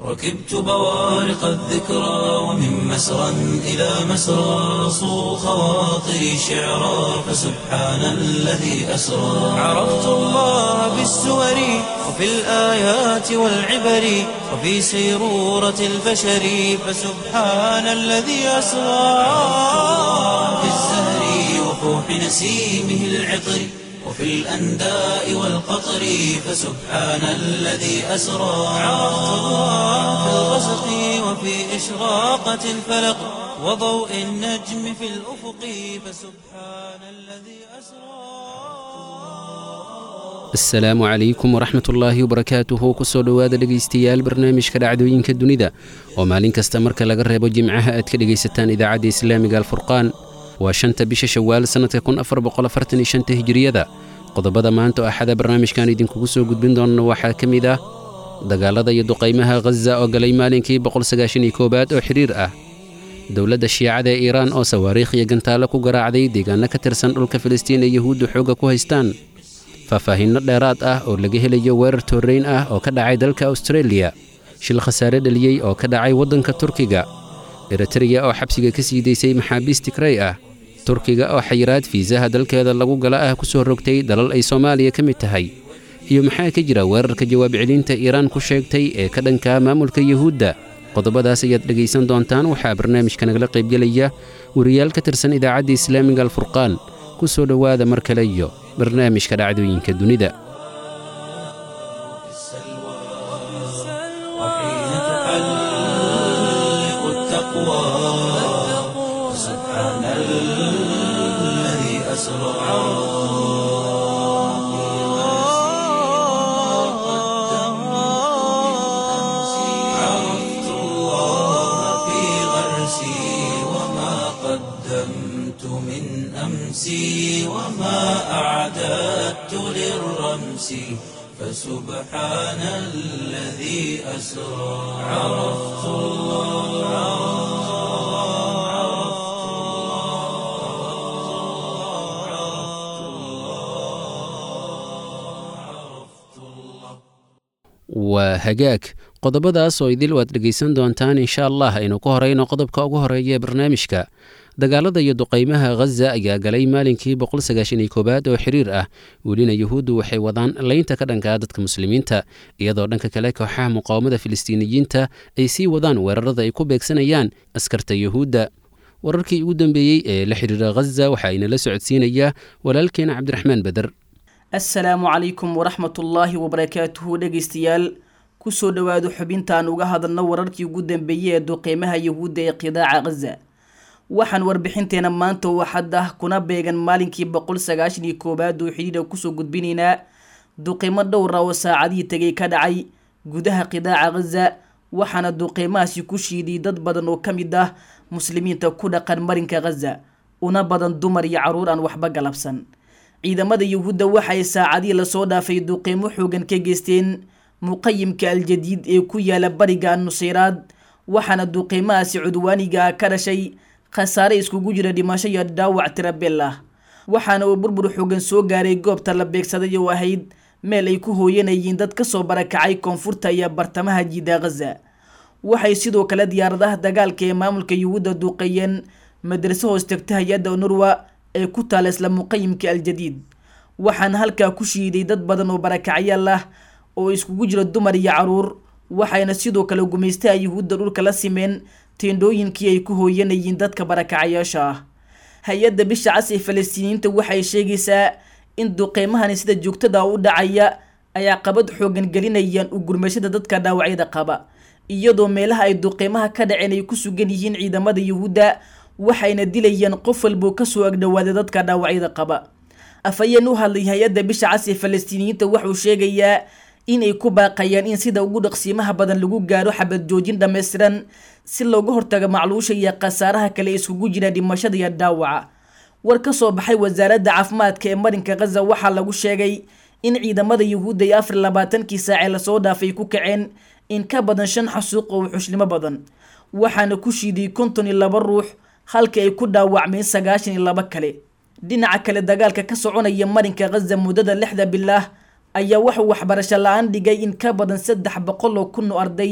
ركبت بوارق الذكرى ومن مسرى إلى مسرى صو خواطري شعرا فسبحان الذي أسرى عرفت الله بالسور وفي الآيات والعبر وفي سيرورة البشر فسبحان الذي أسرى في الزهر وفوح نسيمه العطر وفي الأنداء والقطر فسبحان الذي أسرى عرفت الله في الغسق وفي إشراقة الفلق وضوء النجم في الأفق فسبحان الذي أسرى asalaamu calaykum waraxmat ullaahi wabarakaatuhu kusoo dhowaada dhegaystayaal barnaamijka dhacdooyinka dunida oo maalin kasta marka laga reebo jimcaha aad ka dhegaysataan idaacadda islaamiga alfurqaan waa shanta bisha shawaal sannadka kun afar boqoafartanishanta hijiriyada qodobada maanta oo axada barnaamijkan idinkugu soo gudbin doonno waxaa ka mid ah dagaalada iyo duqaymaha khaza oo galay maalinkii boqolsagaashaniyo koowaad oo xidhiir ah dowladda shiicada ee iiraan oo sawaariikh iyo gantaalo ku garaacday deegaanno ka tirsan dhulka filistiin ee yuhuuddu xoogga ku haystaan faahfaahinno dheeraad ah oo laga helayo weerar toorrayn ah oo ka dhacay dalka austareeliya shil khasaare dhaliyey oo ka dhacay waddanka turkiga eritreya oo xabsiga ka sii daysay maxaabiis tigrey ah turkiga oo xayiraad fiisaha dalkeeda lagu gala ah ku soo rogtay dalal ay soomaaliya ka mid tahay iyo maxaa ka jira weerarka jawaab celinta iiraan ku sheegtay ee ka dhanka maamulka yuhuudda qodobadaas ayaad dhegaysan doontaan waxaa barnaamijka nagala qaybgelaya wariyaal ka tirsan idaacadda islaamiga alfurqaan ku soo dhowaada mar kale iyo barnaamijka dhacdooyinka dunida وحين تحلق التقوى فسبحان الذي أسرى عرفت الله في غرسي وما قدمت من أمسي وما أعددت للرمس فسبحان الذي أسرى عرفت waa hagaag qodobadaas oo idil waad dhegaysan doontaan insha allah aynu ku horayno qodobka ugu horeeya ee barnaamijka dagaalada iyo duqaymaha khaza ayaa galay maalinkii boqolsagaashaniyo koowaad oo xiriir ah welina yuhuuddu waxay wadaan laynta ka dhankaa dadka muslimiinta iyadoo dhanka kale kooxaha muqaawamada filistiiniyiinta ay sii wadaan weerarada ay ku beegsanayaan askarta yuhuudda wararkii ugu dambeeyey ee la xidhiira khaza waxaa inala socodsiinaya walaalkeena cabdiraxmaan beder assalaamu calaykum waraxmatullaahi wabarakaatuhu dhegaystayaal kusoo dhowaado xubintaan uga hadalno wararkii ugu dambeeyey ee duqeymaha yuhuudda ee qidaaca khaza waxaan warbixinteena maanta oo hadda kuna beegan maalinkii boqol sagaashan iyo koowaad oo xidhiidha kusoo gudbinaynaa duqeymo dhowra oo saacadihii tegay ka dhacay gudaha qidaaca khaza waxaana duqeymahaasi ku shiiday dad badan oo ka mid ah muslimiinta ku dhaqan marinka khaza una badan dumar iyo carruur aan waxba galabsan ciidamada yuhuudda waxay saacadihii lasoo dhaafay duqeymo xoogan ka geysteen muqayimka aljadiid ee ku yaala bariga annuseyraad waxaana duqeymahaasi cudwaaniga ah ka dhashay khasaare iskugu jira dhimasho iyo dhaawac tirabel ah waxaana uu burbur xoogan soo gaaray goobta la beegsaday oo ahayd meel ay ku hooyanayeen dad kasoo barakacay koonfurta iyo bartamaha jiida khaza waxay sidoo kale diyaaradaha dagaalka ee maamulka yuhuudda duuqeeyeen madraso hoos tagta hay-adda nurwa ee ku taala isla muqayimka aljadiid waxaana halkaa ku shiiday dad badan oo barakacyaal ah oo iskugu jiro dumar iyo caruur waxayna sidoo kale gumaystaha yuhuudda dhulka la simeen teendhooyinkii ay ku hooyanayeen dadka barakacayaasha ah hay-adda bisha cas ee falastiiniyiinta waxay sheegaysaa in duqeymahani sida joogtada u dhacaya ay caqabad xoogan gelinayaan u gurmashada dadka dhaawacyada qaba iyadoo meelaha ay duqeymaha ka dhaceen ay ku sugan yihiin ciidamada yuhuudda waxayna dilayaan qof walboo kasoo agdhowaada dadka dhaawacyada qaba afhayeen u hadlay hay-adda bisha cas ee falastiiniyiinta wuxuu sheegayaa inay ku baaqayaan in sida ugu dhaqsiimaha badan lagu gaaro xabad joojin dhammaystiran si looga hortago macluusha iyo khasaaraha kale iskugu jira dhimashada iyo dhaawaca war ka soo baxay wasaaradda caafimaadka ee marinka khaza waxaa lagu sheegay in ciidamada yuhuudda iyo afar labaatankii saacee lasoo dhaafay ku kaceen in ka badan shan xasuuq oo wuxushnimo badan waxaana ku shiiday konton iyo laba ruux halka ay ku dhaawacmeen sagaashan iyo laba kale dhinaca kale dagaalka ka soconaya marinka khaza muddada lixda bilaah ayaa wuxuu waxbarasho la-aan dhigay in ka badan saddex boqol oo kun oo arday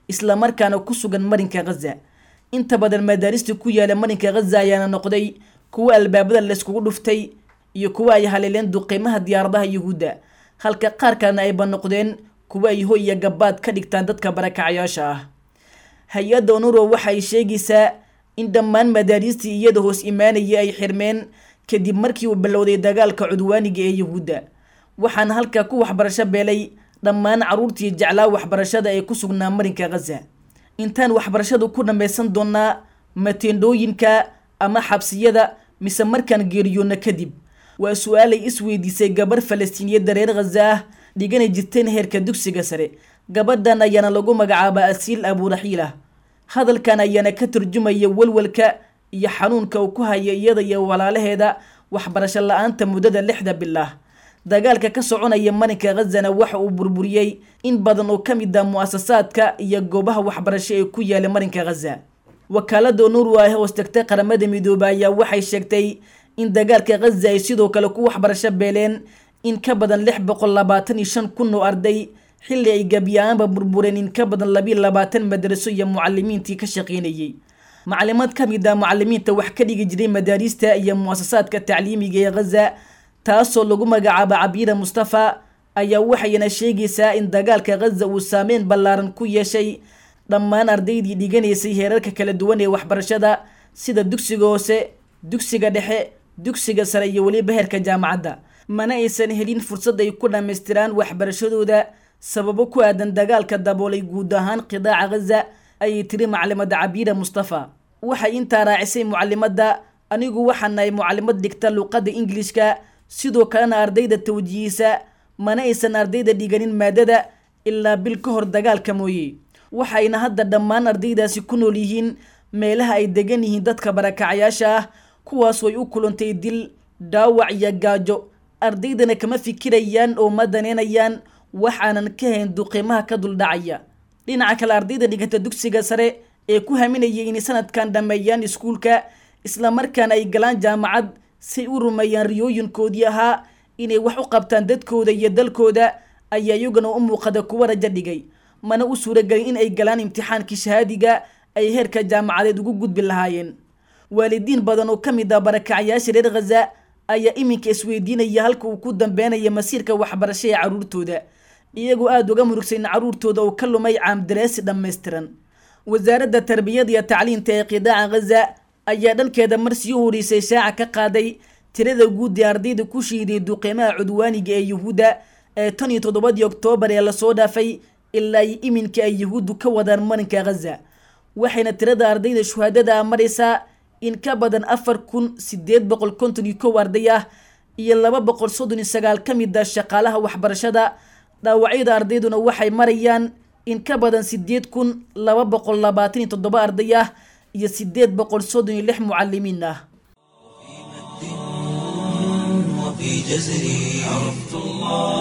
islamarkaana ku sugan marinka khaza inta badan madaarista ku yaala marinka khaza ayaana noqday kuwa albaabada layskugu dhuftay iyo kuwa ay haleeleen duqeymaha diyaaradaha yuhuudda halka qaar kalena ayba noqdeen kuwa ay hoy iyo gabaad ka dhigtaan dadka barakacayaasha ah hay-adda onuro waxa ay sheegaysaa in dhammaan madaariistii iyada hoos imaanaya ay xirmeen kadib markii uu bilowday dagaalka cudwaaniga ee yuhuudda waxaana halkaa ku waxbarasho beelay dhammaan carruurtii jeclaa waxbarashada ee ku sugnaa marinka khaza intaan waxbarashadu ku dhammaysan doonaa mateendhooyinka ama xabsiyada mise markaan geeriyoonna kadib waa su-aalay isweydiisay gabarh falastiiniyadda reer khaza ah dhigana jirteen heerka dugsiga sare gabadhan ayaana lagu magacaabaa asiil abuuraxiilah hadalkan ayaana ka turjumaya walwalka iyo xanuunka uu ku haya iyada iyo walaalaheeda waxbarasho la-aanta muddada lixda bilah dagaalka ka soconaya marinka khazana waxa uu burburiyey in badan oo ka mid ah mu-asasaadka iyo goobaha waxbarasho ee ku yaala marinka khaza wakaalada onuru ah hoos tagtay qaramada midoobe ayaa waxay sheegtay in dagaalka khaza ay sidoo kale ku waxbarasho beeleen in ka badan lix boqol labaatan iyo shan kun oo arday xilli ay gebiya-aanba burbureen in ka badan labiiyo labaatan madraso iyo mucalimiintii ka shaqeynayay macalimaad ka mid ah mucalimiinta wax ka dhigi jiray madaariista iyo mu-asasaadka tacliimiga ee khaza taasoo lagu magacaabo cabiira mustafa ayaa waxayna sheegaysaa in dagaalka khaza uu saameyn ballaaran ku yeeshay dhammaan ardaydii dhiganaysay heerarka kala duwan ee waxbarashada sida dugsiga hoose dugsiga dhexe dugsiga sare iyo weliba heerka jaamacadda mana aysan helin fursad ay ku dhammaystiraan waxbarashadooda sababo ku aadan dagaalka daboolay guud ahaan qidaaca khaza ayay tiri maclimada cabiira mustafa waxay intaa raacisay mucalimadda anigu waxaan nahay mucalimad dhigta luuqadda ingilishka sidoo kalena ardayda tawjiihisa mana aysan ardayda dhiganin maadada ilaa bil ka hor dagaalka mooye waxayna hadda dhammaan ardaydaasi ku nool yihiin meelaha ay degan yihiin dadka barakacayaasha ah kuwaas way u kulantay dil dhaawac iyo gaajo ardaydana kama fikirayaan oo ma daneynayaan waxaanan ka hayn duqiimaha ka duldhacaya dhinaca kale ardayda dhiganta dugsiga sare ee ku haminayay inay sanadkan dhammeeyaan iskuulka islamarkaana ay galaan jaamacad say u rumeeyaan riyooyinkoodii ahaa inay wax u qabtaan dadkooda iyo dalkooda ayaa iyaguna u muuqada kuwa rajo dhigay mana u suuragelin in ay galaan imtixaankii shahaadiga ay heerka jaamacadeed ugu gudbi lahaayeen waalidiin badan oo ka mid ah barakacayaasha reer khaza ayaa iminka isweydiinaya halka uu ku dambeynaya masiirka waxbarasho ee carruurtooda iyagoo aada uga murugsan in carruurtooda uu ka lumay caamdareesi dhammaystiran wasaaradda tarbiyada iyo tacliinta ee qidaaca khaza ayaa dhankeeda marsii u horeysay shaaca ka qaaday tirada guud ee ardayda ku shiiday duqeymaha cudwaaniga ee yuhuudda ee tan iyo toddobadii oktoobar ee lasoo dhaafay ilaa iyo iminka ay yuhuuddu ka wadaan marinka khaza waxayna tirada ardayda shuhaadada ah maraysaa in ka badan afar kun sideed boqol konton iyo kow arday ah iyo laba boqol soddon iyo sagaal ka mid ah shaqaalaha waxbarashada dhaawacyada ardayduna waxay marayaan in ka badan sideed kun laba boqol labaatan iyo toddoba arday ah iyo sideed boqol soddon iyo lix mucalimiin ah وفي جزري عرفت الله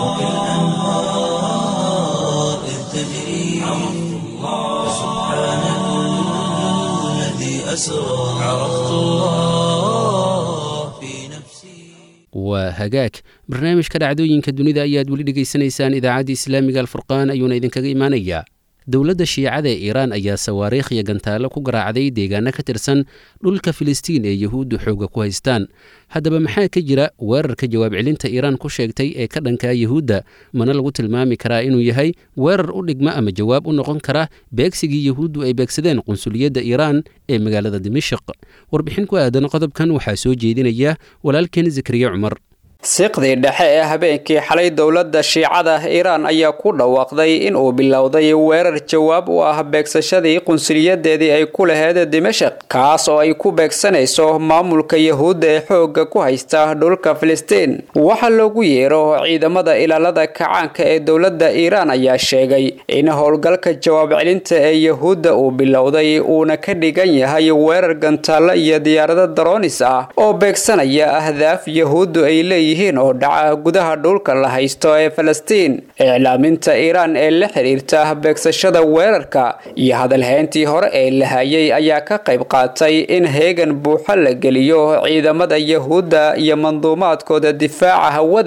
وبالأنهار إذ تجري عرفت الله سبحان الذي أسرى عرفت الله في نفسي waa hagaag barnaamijka dhacdooyinka dunida ayaad weli dhegaysanaysaan idaacadda islaamiga alfurqaan ayuuna idinkaga imaanayaa dowladda shiicada ee iiraan ayaa sawaariikh iyo gantaallo ku garaacday deegaano ka tirsan dhulka filistiin ee yuhuuddu xooga ku haystaan haddaba maxaa ka jira weerarka jawaab celinta iiraan ku sheegtay ee ka dhankaa yuhuudda mana lagu tilmaami karaa inuu yahay weerar u dhigma ama jawaab u noqon kara beegsigii yuhuuddu ay beegsadeen qunsuliyadda iiraan ee magaalada dimashik warbixin ku aadan qodobkan waxaa soo jeedinaya walaalkeen zakariya cumar siqdii dhexe ee habeenkii xalay dowladda shiicada iiraan ayaa ku dhawaaqday in uu bilowday weerar jawaab u ah beegsashadii qunsuliyadeedii ay ku laheyd dimashik kaas oo ay ku beegsanayso maamulka yahuudda ee xoogga ku haysta dhulka filistiin waxaa loogu yeero ciidamada ilaalada kacaanka ee dowladda iiraan ayaa sheegay in howlgalka jawaab celinta ee yahuudda uu bilowday uuna ka dhigan yahay weerar gantaallo iyo diyaarado daroonis ah oo beegsanaya ahdaaf yahuuddu ay leeyihiin oo dhaca gudaha dhulka la haysto ee falastiin iclaaminta iiraan ee la xiriirta beegsashada weerarka iyo hadalhayntii hore ee la hayay ayaa ka qayb qaatay in heegan buuxo la geliyo ciidamada yahuudda iyo manduumaadkooda difaaca hawada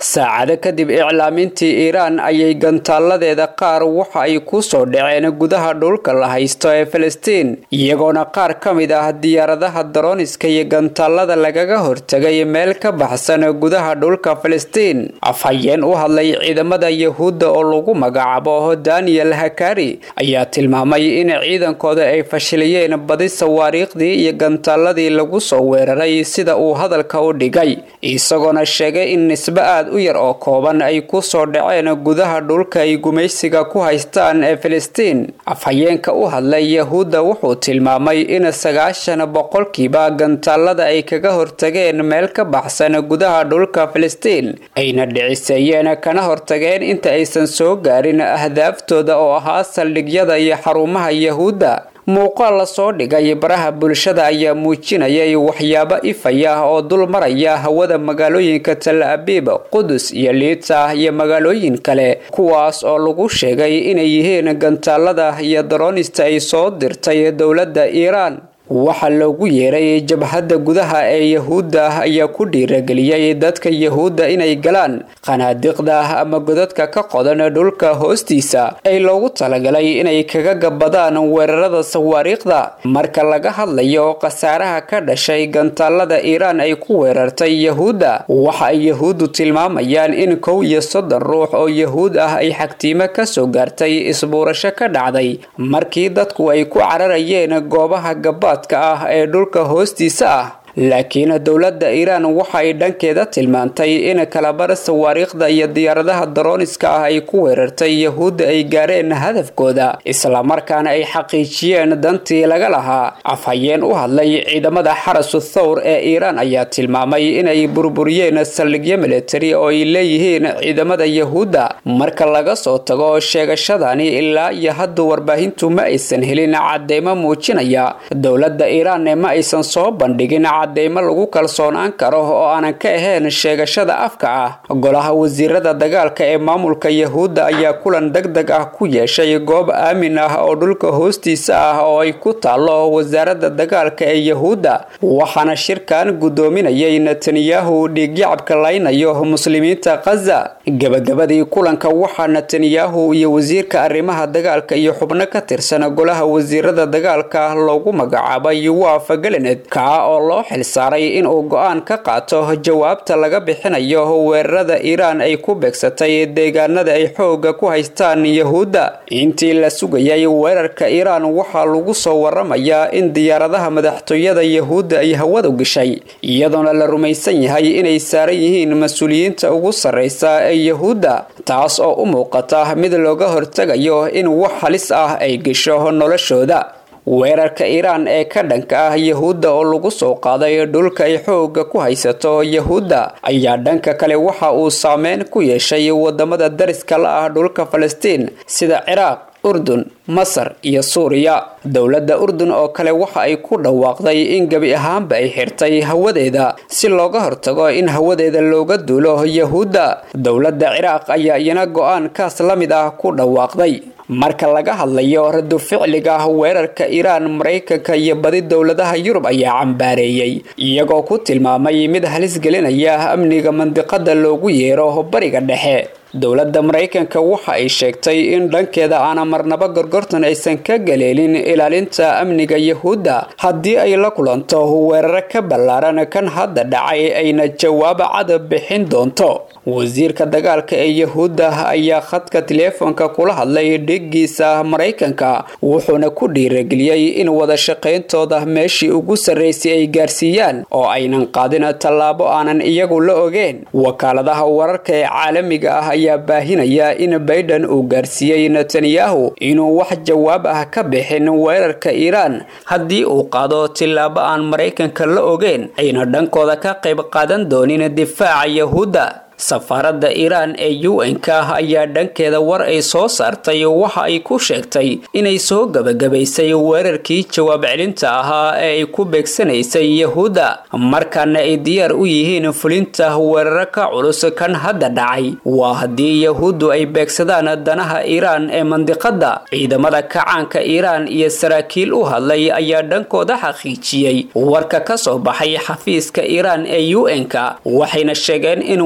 saacado kadib iclaamintii iiraan ayay gantaaladeeda qaar waxa ay ku soo dhaceen gudaha dhulka la haysto ee filistiin iyagoona qaar ka mid ah diyaaradaha darooniska iyo gantaalada lagaga hortegay meel ka baxsan gudaha dhulka filistiin afhayeen u hadlay ciidamada yahuudda oo lagu magacaabo daniel hakari ayaa tilmaamay in ciidankooda ay fashiliyeen badi sawaariikhdii iyo gantaaladii lagu soo weeraray sida uu hadalka u dhigay isagoona sheegay in nisbe aad u yar oo kooban ay ku soo dhaceen gudaha dhulka ay gumaysiga ku haystaan ee filistiin afhayeenka u hadlay yahuudda wuxuu tilmaamay in sagaashan boqolkiiba gantaalada ay kaga hortageen meel ka baxsan gudaha dhulka filistiin ayna dhiciseeyeen kana hortageen inta aysan soo gaarin ahdaaftooda oo ahaa saldhigyada iyo xarumaha yahuudda muuqaal la soo dhigay baraha bulshada ayaa muujinayay waxyaabo ifaya oo dul maraya hawada magaalooyinka tal abiib qudus iyo liita iyo magaalooyin kale kuwaas oo lagu sheegay inay yihiin gantaalada iyo daroonista ay soo dirtay dowladda iiraan waxaa loogu yeeray jabhadda gudaha ee yahuudda ayaa ku dhiirageliyey dadka yahuudda inay galaan qanaadiqda ama godadka ka qodan dhulka hoostiisa ay loogu talagalay inay kaga gabadaan weerarada sawaariikhda marka laga hadlayo khasaaraha ka dhashay gantaalada iiraan ay ku weerartay yahuudda waxa ay yahuuddu tilmaamayaan in kow iyo soddon ruux oo yahuud ah ay xagtiimo kasoo gaartay isbuurasho ka dhacday markii dadku ay ku cararayeen goobaha gabaad ah ee dhulka hoostiisa ah laakiin dowladda iiraan waxa ay dhankeeda tilmaantay in kalabar sawaariikhda iyo diyaaradaha darooniska ah ay ku weerartay yahuudda ay gaareen hadafkooda islamarkaana ay xaqiijiyeen dantii laga lahaa afhayeen u hadlay ciidamada xarasu thawr ee iiraan ayaa tilmaamay inay burburiyeen saldhigyo militari oo ay leeyihiin ciidamada yahuudda marka laga soo tago sheegashadani ilaa iyo hadda warbaahintu ma aysan helin cadeymo muujinaya dowladda iiraan ma aysan soo bandhigin cadeymo lagu kalsoonaan karo oo aanan ka ahayn sheegashada afka ah golaha wasiirada dagaalka ee maamulka yahuudda ayaa kulan deg deg ah ku yeeshay goob aamin ah oo dhulka hoostiisa ah oo ay ku taalo wasaaradda dagaalka ee yahuudda waxaana shirkan guddoominayay netanyahu dhiigyacabka laynayo muslimiinta khaza gebagabadii kulanka waxaa netanyahu iyo wasiirka arrimaha dagaalka iyo xubno ka tirsan golaha wasiirada dagaalka loogu magacaabay waaf galenet kaa oo loo xilsaaray inuu go-aan ka qaato jawaabta laga bixinayo weerarada iiraan ay ku beegsatay deegaanada ay xooga ku haystaan yahuudda intii la sugayay weerarka iiraan waxaa lagu soo waramayaa in diyaaradaha madaxtooyada yahuudda ay hawada gashay iyadoona la rumaysan yahay inay saaran yihiin mas-uuliyiinta ugu sarreysa ee yahuudda taas oo u muuqata mid looga hortegayo in wax halis ah ay gasho noloshooda weerarka iiraan ee ka dhanka ah yahuudda oo lagu soo qaaday dhulka ay xooga ku haysato yahuudda ayaa dhanka kale waxa uu saameyn ku yeeshay wadamada dariska la ah dhulka falastiin sida ciraaq urdun masar iyo suuriya dowladda urdun oo kale waxa ay ku dhawaaqday in gebi ahaanba ay xirtay hawadeeda si looga hortago in hawadeeda looga duulo yahuudda dowladda ciraaq ayaa iyana go-aankaas la mid ah ku dhawaaqday marka laga hadlayo radu ficliga weerarka iiraan maraykanka iyo badi dowladaha yurub ayaa cambaareeyey iyagoo ku tilmaamay mid halis gelinaya amniga mandiqada loogu yeero bariga dhexe dowladda maraykanka waxa ay sheegtay in dhankeeda aana marnaba gorgortan aysan ka galeelin ilaalinta amniga yahuudda haddii ay la kulanto weeraro ka ballaaran kan hadda dhacay ayna jawaabo cad bixin doonto wasiirka dagaalka ee yahuudda ayaa khadka teleefonka kula hadlay dhigiisa maraykanka wuxuuna ku dhiirageliyey in wada shaqayntooda meeshii ugu sarraysay ay gaarsiiyaan oo aynan qaadin tallaabo aanan iyagu la ogeen wakaaladaha wararka ee caalamiga ah ayaa baahinaya in bayden uu gaarsiiyey netanyahu inuu wax jawaab ah ka bixin weerarka iiraan haddii uu qaado tillaabo aan maraykanka la ogeen ayna dhankooda ka qayb qaadan doonin difaaca yahuudda safaaradda iiraan ee u n-ka ayaa dhankeeda war ay soo saartay waxa ay ku sheegtay inay soo gebagabaysay weerarkii jawaab celinta ahaa ee ay ku beegsanaysay yahuudda markaana ay diyaar u yihiin fulinta weeraro ka culus kan hadda dhacay waa haddii yahuuddu ay beegsadaan danaha iiraan ee mandiqadda ciidamada kacaanka iiraan iyo saraakiil u hadlay ayaa dhankooda xaqiijiyey warka ka soo baxay xafiiska iiraan ee u n-ka waxayna sheegeen in weerar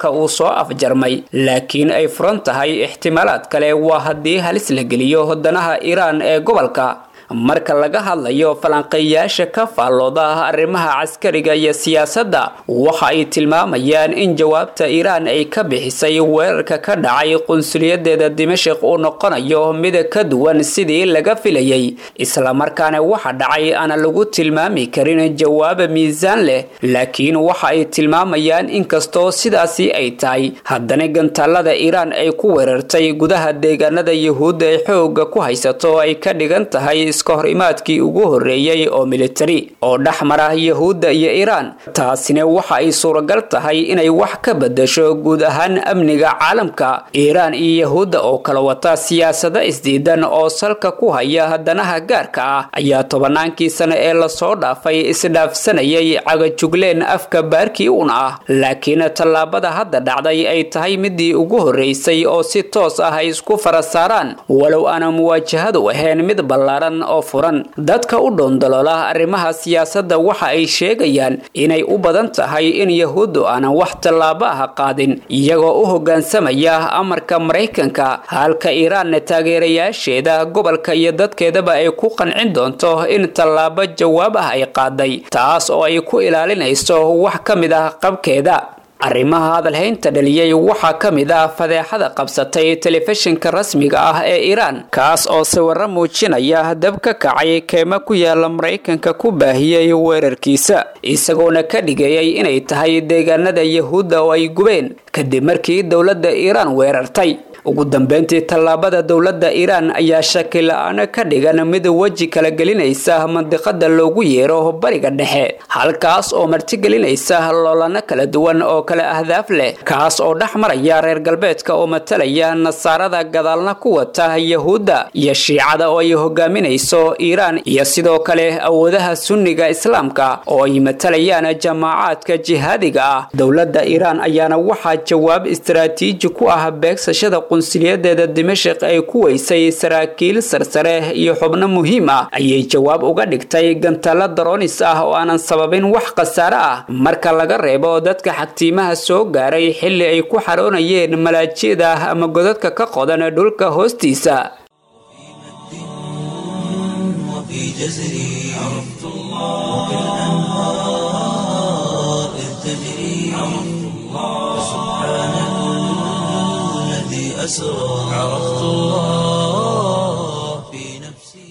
dagaalka uu soo afjarmay laakiin ay furan tahay ixtimaalaad kale waa haddii halis la geliyo danaha iiraan ee gobolka marka laga hadlayo falanqeeyaasha ka faallooda arrimaha caskariga iyo siyaasadda waxa ay tilmaamayaan in jawaabta iiraan ay ka bixisay weerarka ka dhacay qunsuliyadeeda dimashik uu noqonayo mid ka duwan sidii laga filayay islamarkaana waxa dhacay aan lagu tilmaami karin jawaab miisaan leh laakiin waxa ay tilmaamayaan inkastoo sidaasi ay tahay haddana gantaalada iiraan ay ku weerartay gudaha deegaanada yuhuudda ay xooga ku haysato ay ka dhigan tahay iska hor imaadkii ugu horreeyey oo militari oo dhex mara yahuudda iyo iiraan taasina waxa ay suuragal tahay inay wax ka bedasho guud ahaan amniga caalamka iiraan iyo yahuudda oo kala wata siyaasado isdiidan oo salka ku haya danaha gaarka ah ayaa tobannaankii sano ee lasoo dhaafay isdhaafsanayay cagajugleen afka baarkii un ah laakiin tallaabada hadda dhacday ay tahay midii ugu horreysay oo si toos ah ay isku fara saaraan walow aana muwaajahadu ahayn mid ballaaran oo furan dadka u dhoondaloola arrimaha siyaasadda waxa ay sheegayaan inay u badan tahay in yahuuddu aanan wax tallaabo ah qaadin iyagoo u hoggaansamaya amarka maraykanka halka iiraanna taageerayaasheeda gobolka iyo dadkeedaba ay ku qancin doonto in tallaabo jawaab ah ay qaaday taas oo ay ku ilaalinayso wax ka mid ah qabkeeda arrimaha hadalhaynta dhaliyey waxaa ka mid ah fadeexada qabsatay telefishinka rasmiga ah ee iiraan kaas oo sawirro muujinaya dab ka kacay keema ku yaala maraykanka ku baahiyey weerarkiisa isagoona ka dhigayay inay tahay deegaanada yahuudda oo ay gubeen kadib markii dowladda iiraan weerartay ugu dambeyntii tallaabada dowladda iiraan ayaa shaki la-aan ka dhigan mid weji kala gelinaysa mandiqada loogu yeero bariga dhexe halkaas oo martigelinaysa loolano kala duwan oo kale ahdaaf leh kaas oo dhex maraya reer galbeedka oo matalaya nasaarada gadaalna ku wata yahuudda iyo shiicada oo ay hogaaminayso iiraan iyo sidoo kale awoodaha sunniga islaamka oo ay matalayaan jamaacaadka jihaadiga ah dowladda iiraan ayaana waxaa jawaab istaraatiiji ku ah beegsashada qunsuliyadeeda dimashik ay ku weysay saraakiil sarsare iyo xubno muhiim ah ayay jawaab uga dhigtay gantaalo daroonis ah oo aanan sababin wax khasaare ah marka laga reebo dadka xagtiimaha soo gaaray xilli ay ku xaroonayeen malaajiyada ama godadka ka qodan dhulka hoostiisa وفي جزري عرفت الله وكالأنهار إذ تجري عرفت الله سبحان الذي أسرى عرفت الله في نفسي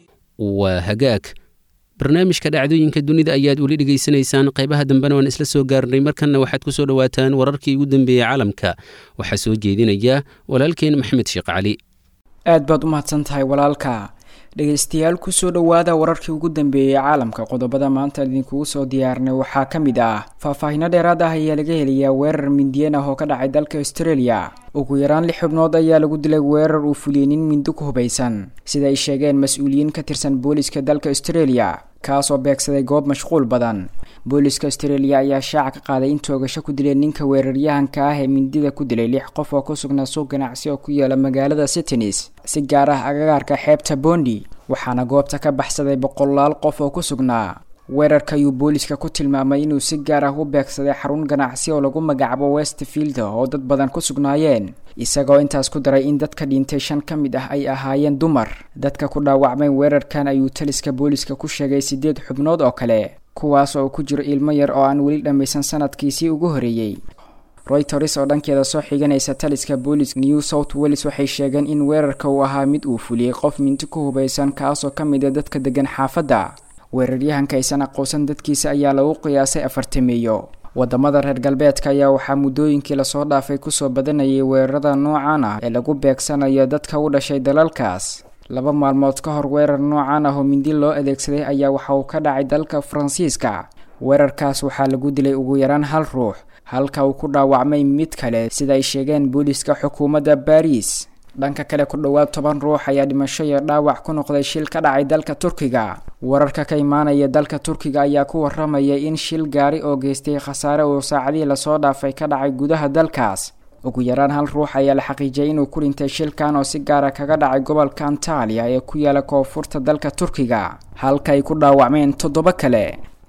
waa hagaag barnaamijka dhacdooyinka dunida ayaad weli dhegaysanaysaan qaybaha dambena waan isla soo gaarnay markanna waxaad ku soo dhowaataan wararkii ugu dambeeyey caalamka waxaa soo jeedinaya walaalkeen maxamed sheekh cali aad baad u mahadsan tahay walaalka dhegaystayaal kusoo dhowaada wararkii ugu dambeeyey caalamka qodobada maanta idinkugu soo diyaarnay waxaa ka mid ah faahfaahino dheeraad ah ayaa laga helayaa weerar mindiyeen ah oo ka dhacay dalka australia ugu yaraan lix xubnood ayaa lagu dilay weerar uu fuliyey nin mindi ku hubaysan sida ay sheegeen mas-uuliyiin ka tirsan booliska dalka australia kaasoo beegsaday goob mashquul badan booliska australia ayaa shaaca ka qaaday in toogasho ku dileen ninka weeraryahanka ah ee mindida ku dilay lix qof oo ku sugnaa suuq ganacsi oo ku yaala magaalada sydneys si gaar ah agagaarka xeebta bondi waxaana goobta ka baxsaday boqolaal qof oo ku sugnaa weerarka ayuu booliska ku tilmaamay inuu si gaar ah u beegsaday xarun ganacsi oo lagu magacaabo westfield oo dad badan ku sugnaayeen isagoo intaas ku daray in dadka dhintay shan ka mid ah ay ahaayeen dumar dadka ku dhaawacmay weerarkan ayuu taliska booliska ku sheegay siddeed xubnood oo kale kuwaas oo ku jiro ilmo yar oo aan weli dhammaysan sanadkiisii ugu horeeyey royters oo dhankeeda soo xiganaysa taliska boolis new south wales waxay sheegeen in weerarka uu ahaa mid uu fuliyey qof minti ku hubaysan kaasoo ka mid a dadka degan xaafadda weeraryahanka aysan aqoonsan dadkiisa ayaa lagu qiyaasay afartameeyo wadamada reer galbeedka ayaa waxaa muddooyinkii lasoo dhaafay kusoo badanayay weerarada noocan ah ee lagu beegsanayo dadka u dhashay dalalkaas laba maalmood ka hor weerar noocan ah oo mindi loo adeegsaday ayaa waxa uu ka dhacay dalka faransiiska weerarkaas waxaa lagu dilay ugu yaraan hal ruux halka uu ku dhaawacmay mid kale sida ay sheegeen booliska xukuumadda baariis dhanka kale ku dhowaad toban ruux ayaa dhimasho iyo dhaawac ku noqday shil ka dhacay dalka turkiga wararka ka imaanaya dalka turkiga ayaa ku waramaya in shil gaari oo geystay khasaare uu saacadihii lasoo dhaafay ka dhacay gudaha dalkaas ugu yaraan hal ruux ayaa la xaqiijiyay inuu ku dhintay shilkan oo si gaara kaga dhacay gobolka antaaliya ee ku yaala koonfurta dalka turkiga halka ay ku dhaawacmeen toddoba kale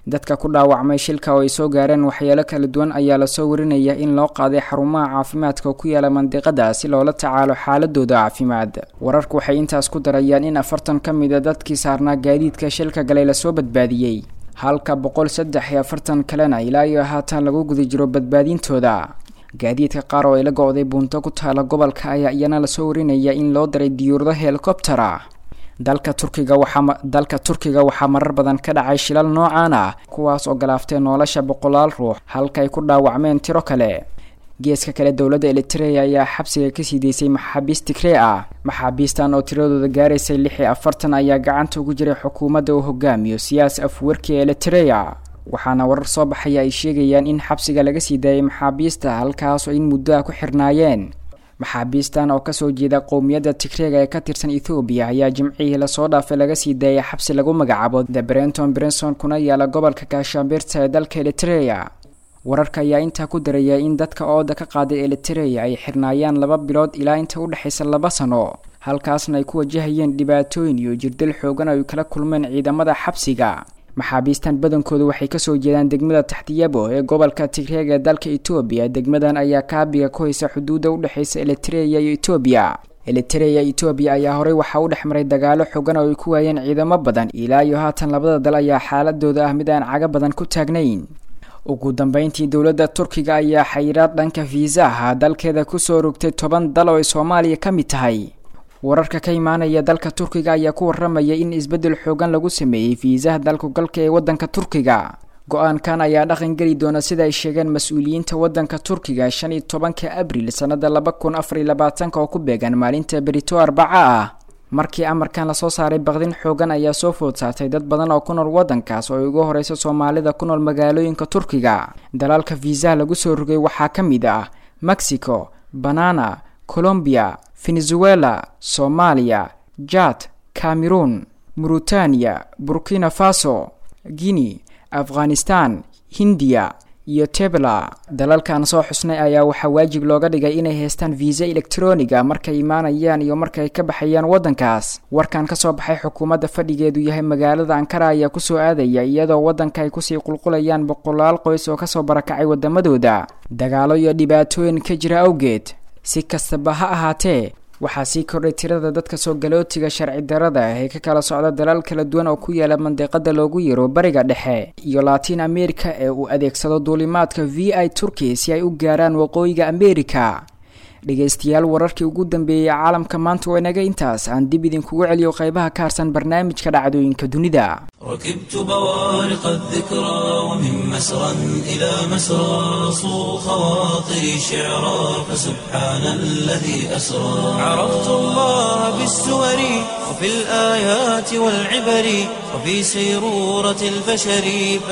dadka ku dhaawacmay shilka oo ay soo gaareen waxyeelo kala duwan ayaa lasoo warinaya in loo qaaday xarumaha caafimaadka oo ku yaala mandiqada si loola tacaalo xaaladooda caafimaad wararku waxay intaas ku darayaan in afartan ka mid a dadkii saarnaa gaadiidka shilka galay lasoo badbaadiyey halka boqol saddex iyo afartan kalena ilaa iyo haatan lagu guda jiro badbaadintooda gaadiidka qaar oo ay la go-day buunto ku taala gobolka ayaa iyana lasoo warinaya in loo daray diyuurado helikobtera dalka turkiga waxaa dalka turkiga waxaa marar badan ka dhacay shilal noocan ah kuwaas oo galaaftay nolosha boqolaal ruux halka ay ku dhaawacmeen tiro kale geeska kale dowladda elitrea ayaa xabsiga kasii deysay maxaabiist tigree ah maxaabiistan oo tiradooda gaaraysay lix iyo afartan ayaa gacanta ugu jiray xukuumadda uu hogaamiyo siyaas afwerki elitrea waxaana warar soo baxaya ay sheegayaan in xabsiga laga sii daayay maxaabiista halkaas oo in muddo ah ku xirnaayeen maxaabiistan oo kasoo jeeda qowmiyadda tigreega ee ka tirsan ethoobiya ayaa jimcihii lasoo dhaafay laga sii daayay xabsi lagu magacaabo the brenton brenson kuna yaala gobolka gaashaambirta ee dalka elitrea wararka ayaa intaa ku daraya in dadka ooda ka qaaday elitrea ay xirnaayaan laba bilood ilaa inta u dhexaysa laba sano halkaasna ay ku wajahayeen dhibaatooyin iyo jirdil xoogan ay kala kulmeen ciidamada xabsiga maxaabiistan badankoodu waxay kasoo jeedaan degmada taxtiyabo ee gobolka tigreega ee dalka etoobiya degmadan ayaa kaabiga ku haysa xuduudda udhexaysa elitrea iyo etoobiya elitrea etoobiya ayaa horey waxaa u dhex maray dagaalo xogan oo ay ku waayeen ciidamo badan ilaa iyo haatan labada dal ayaa xaaladooda ah mid aan caga badan ku taagnayn ugu dambeyntii dowladda turkiga ayaa xayiraad dhanka fiisaha dalkeeda kusoo rogtay toban dal oo ay soomaaliya ka mid tahay wararka ka imaanaya dalka turkiga ayaa ku waramaya in isbeddel xoogan lagu sameeyey fiisaha dalku galka ee waddanka turkiga go-aankan ayaa dhaqan geli doona sida ay sheegeen mas-uuliyiinta waddanka turkiga shan iyo tobanka abril sannada laba kun afar iyo labaatanka oo ku beegan maalinta berito arbaca ah markii amarkan lasoo saaray baqdin xoogan ayaa soo food saartay dad badan oo ku nool waddankaas oo ay ugu horeysa soomaalida ku nool magaalooyinka turkiga dalaalka fiisaha lagu soo rogay waxaa ka mid ah mexico banana colombiya venezuela soomaaliya jad cameroon mauritania burkina faso guinea afghanistan hindiya iyo tebla dalalkan soo xusnay ayaa waxaa waajib looga dhigay inay haystaan viisa elektroniga markay imaanayaan iyo markay ka baxayaan waddankaas warkan ka soo baxay xukuumadda fadhigeedu yahay magaalada ankara ayaa kusoo aadaya iyadoo waddanka ay kusii qulqulayaan boqolaal qoys oo kasoo barakacay waddamadooda dagaalo iyo dhibaatooyin ka jira awgeed si kastaba ha ahaatee waxaa sii kordhay tirada dadka soo galootiga sharci darada ah ee ka kala socda dalal kala duwan oo ku yaala mandiqada loogu yaro bariga dhexe iyo latin america ee uu adeegsado duulimaadka v i turkey si ay u gaaraan waqooyiga america dhegaystayaal wararkii ugu dambeeyey caalamka maanta waa inaga intaas aan dib idinkugu celiyo qaybaha ka harsan barnaamijka dhacdooyinka dunida ركبت بوارق الذكرى ومن مسرى إلى مسرى صو خواطري شعرا فسبحان الذي أسرى عرفت الله بالسور وفي الآيات والعبر وفي سيرورة البشر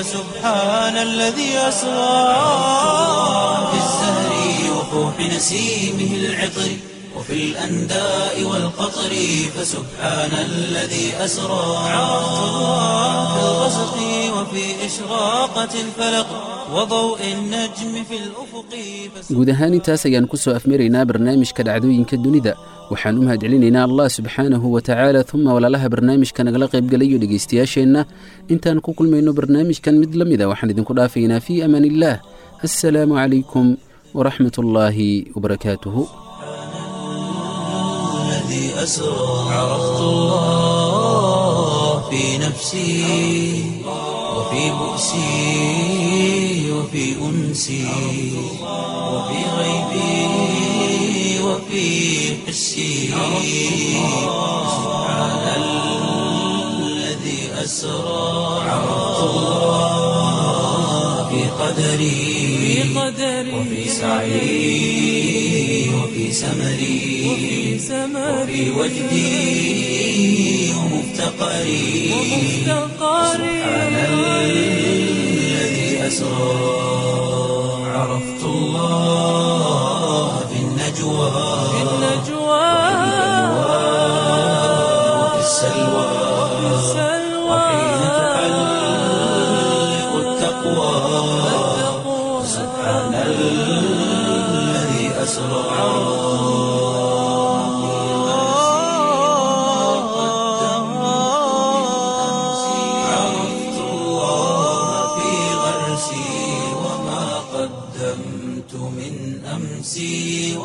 فسبحان الذي أسرى في الزهر وفوح نسيمه العطر وفي الأنداء والقطر فسبحان الذي أسرى عرفت الله في الغسق وفي إشراقة الفلق وضوء النجم في الأفق guud ahaan intaas ayaan ku soo afmaraynaa barnaamijka dhacdooyinka dunida waxaan u mahadcelinaynaa allah subxaanahu wa tacaala uma walaalaha barnaamijka nagala qaybgalayo dhegaystayaasheenna intaan ku kulmayno barnaamijkan mid la mida waxaan idinku dhaafaynaa fii amaan illaah assalaamu calaykum waraxmat ullaahi wabarakaatuhu الذي أسرى عرفت الله في نفسي وفي بؤسي وفي أنسي وفي غيبي وفي حسي سبحان الذي أسرى عرفت الله في قدري وفي سعي وفي سمري وفي وجدي ومفتقري سبحان الذي أسرى عرفت الله في النجوى وفي السلوى وحين تحلق التقوى سبحان الذي أسرى عرفت الله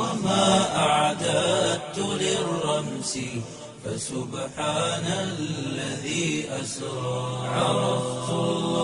وما أعددت للرمس فسبحان الذي أسرى عرفت الله